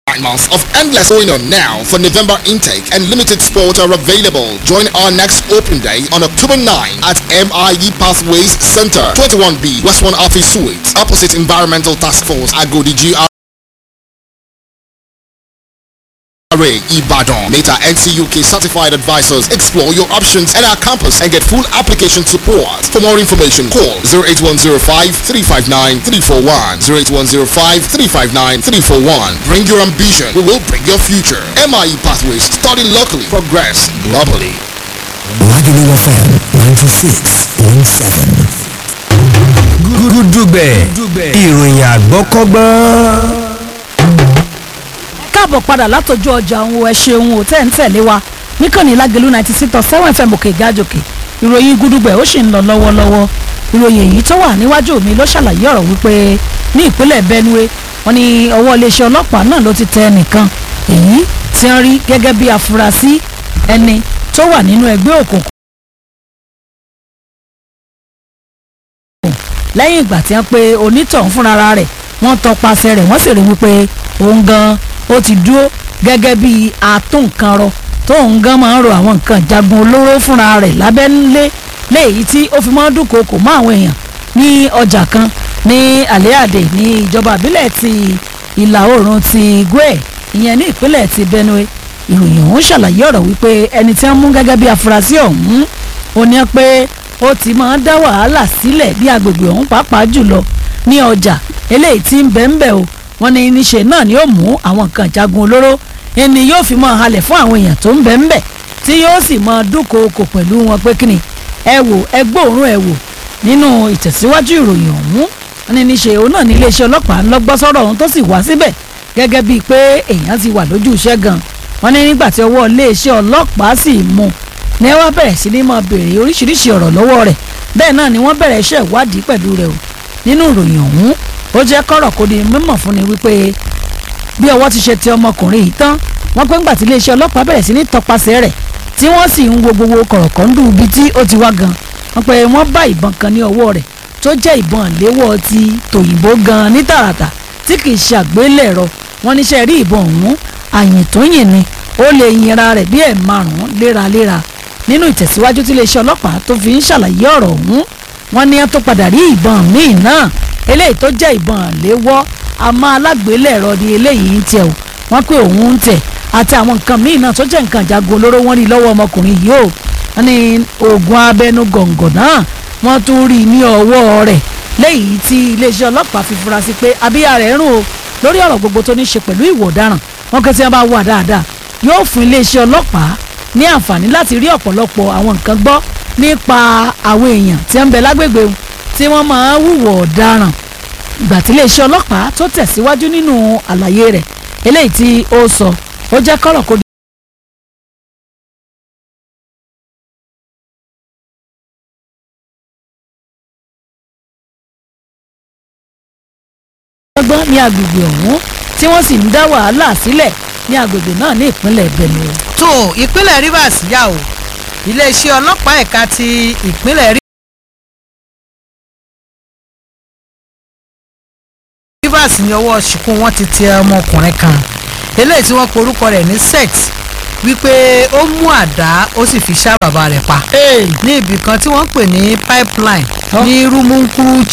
Nine months of endless going on now for November intake and limited spots are available. Join our next open day on October 9 at MIE Pathways Center, 21B, West 1 Office Suite, opposite Environmental Task Force, Agodi GR. Array Ibadan. Meta NCUK certified advisors explore your options at our campus and get full application support. For more information, call 08105 359 341. 08105 359 341. Bring your ambition, we will bring your future. MIE Pathways, study locally, progress globally. Lagelu FM 96.7. gúdúgbẹ̀ ìròyìn àgbọ́kọ́gbọ́n. káàbọ̀ padà látọjú ọjà òun ẹ ṣeun ò tẹ́ ń tẹ̀lé wa níkànnì lágẹ̀lú ninety six point seven fm òkè ìgájòkè ìròyìn gúdúgbẹ̀ ó sì ń lọ lọ́wọ́lọ́wọ́ ìròyìn èyí tó wà níwájú mi ló ṣàlàyé ọ̀rọ̀ wípé ní ìpínlẹ̀ benue wọn ní ọwọ́ iléeṣẹ́ ọlọ́pàá náà ló ti tẹ ẹnìkan èyí tí wọ́n rí gẹ́gẹ́ bí afurasí ẹni tó wà nínú ẹgbẹ́ òkùnkùn lẹ́yìn ìgbà tí wọ́n pe onítọ̀hún fúnra rẹ̀ wọ́n tọpasẹ̀ rẹ̀ wọ́n sì rí wípé òun gan ó ti dúró gẹ́gẹ́ bí atúnkanrọ tó òun gan máa ń ro àwọn nǹkan jagun olóró fúnra rẹ̀ lábẹ́lé léyìí tí ó fi máa ń dúnkokò mọ́ àwọn èèyàn ní ọjà kan ní àléàdè ní ìjọba ìbílẹ̀ ti ìlà oòrùn ti Gwe ìyẹn ní ìpínlẹ̀ ti Benue ìròyìn ọ̀hún ṣàlàyé ọ̀rọ̀ wípé ẹni tí wọ́n mú gẹ́gẹ́ bí afurasí ọ̀hún ó ní pé ó ti máa ń dá wàhálà sílẹ̀ bí agbègbè ọ̀hún pàápàá jùlọ ní ọjà eléyìí tí ń bẹ ń bẹ o wọ́n ní níṣe náà ni ó mú àwọn nǹkan jagun olóró ẹni yóò fi máa halẹ̀ fún àwọn èèyàn tó ń bẹ ń bẹ tí yóò sì máa dúnkookò pẹ̀lú wọn pé kíni ẹ wò ẹ gbóòórùn ẹ wò nínú ìtẹ̀síwájú ìròyìn ọ̀hún wọ́n ní níṣe òun náà ní iléeṣẹ́ ọlọ́pàá ńlọgbọ́ sọ́rọ̀ ọ̀hún tó sì wá síbẹ̀ gẹ́gẹ́ bíi pé èèyàn ti wà lójú iṣẹ́ gan wọ́n ní nígbà tí ọwọ́ iléeṣẹ́ ọlọ́pàá sì mú un ní wọ́n bẹ̀rẹ̀ sí ní máa béèrè oríṣiríṣi ọ̀rọ̀ lọ́wọ́ rẹ̀ bẹ́ẹ̀ náà ni wọ́n bẹ̀rẹ̀ iṣẹ́ ìwádìí pẹ̀lú rẹ̀ o nínú ìròyìn ọ̀hún ó jẹ́ kọ́rọ̀ kó di mímọ̀ fún ni wípé bí ọwọ́ ti ṣe ti ọmọkùnrin yìí tán wọ́n pé ńgbà tí iléeṣẹ́ ọlọ́pàá bẹ̀rẹ̀ sí ní tọpasẹ̀ rẹ̀ tí wọ́n sì ń wo gbogbo kọ̀rọ̀kọ́ndù ibi tí ó ti wá gan wọ́n pé wọ́n bá ìbọn kan ní ọwọ́ rẹ̀ tó jẹ́ ìbọn léwọ́ ti tòyìnbó gan ní tààràtà tí kì í ṣe àgbélẹ̀rọ wọ́n níṣẹ́ rí ìbọn ọ̀hún àyìn tó yìn ni ó lè yinra rẹ̀ bí ẹ̀ márùn-ún léraléra nínú ìtẹ̀síwájú tí iléeṣẹ́ ọlọ́pàá tó fi ń ṣàlàyé ọ̀rọ̀ ọ̀hún wọ́n ní tó padà rí ìbọn míì náà eléyìí tó jẹ́ ìbọn léwọ́ àmọ́ alágbélẹ̀rọ ni eléyìí ń tẹ̀ o wọ́n pé òun ń tẹ̀ àti àwọn nǹkan míì náà tó jẹ́ nǹkan ìjagun olóró wọ́n rí lọ́wọ́ ọmọkùnrin yìí o wọ́n ní oògùn abẹnú gọ̀ǹgọ̀ náà wọ́n tún rí ní ọwọ́ rẹ̀ léyìí tí iléeṣẹ́ ọlọ́pàá fi fura sí pé abíyá rẹ̀ rùn o lórí ọ̀rọ̀ gbogbo tó ní ṣe pẹ̀lú ìwà ọ̀daràn wọ́n kẹ́ tí wọ́n bá wà dáadáa yóò fún iléeṣẹ́ ọlọ́pàá ní àǹfààní láti rí ọ̀pọ̀lọpọ̀ àwọn nǹkan gbọ́ nípa àwọn èèyàn tí ń bẹ lágbègbè tí wọ́n máa ń hùwà ọ̀daràn ìgbà tí iléeṣẹ́ ọlọ́pàá tó tẹ̀síwájú nínú àlàyé rẹ̀ eléyìí tí ó sọ ó jẹ́ kọ́rọ̀ kó gbọ́n ní agbègbè ọ̀hún tí wọ́n sì ń dá wàhálà sílẹ̀ ní agbègbè náà ní ìpínlẹ̀ Benue. tó ìpínlẹ̀ Rivers yà ó iléeṣẹ́ ọlọ́pàá ẹ̀ka ti ìpínlẹ̀ Rivers ní ọwọ́ ṣìkún wọn ti tẹ ọmọkùnrin kan eléyìí tí wọ́n porúkọ rẹ̀ ní sex wípé ó mú àdá ó sì fi ṣá bàbá rẹ̀ pa ní ibì kan tí wọ́n ń pè ní pipeline ní rumunkuru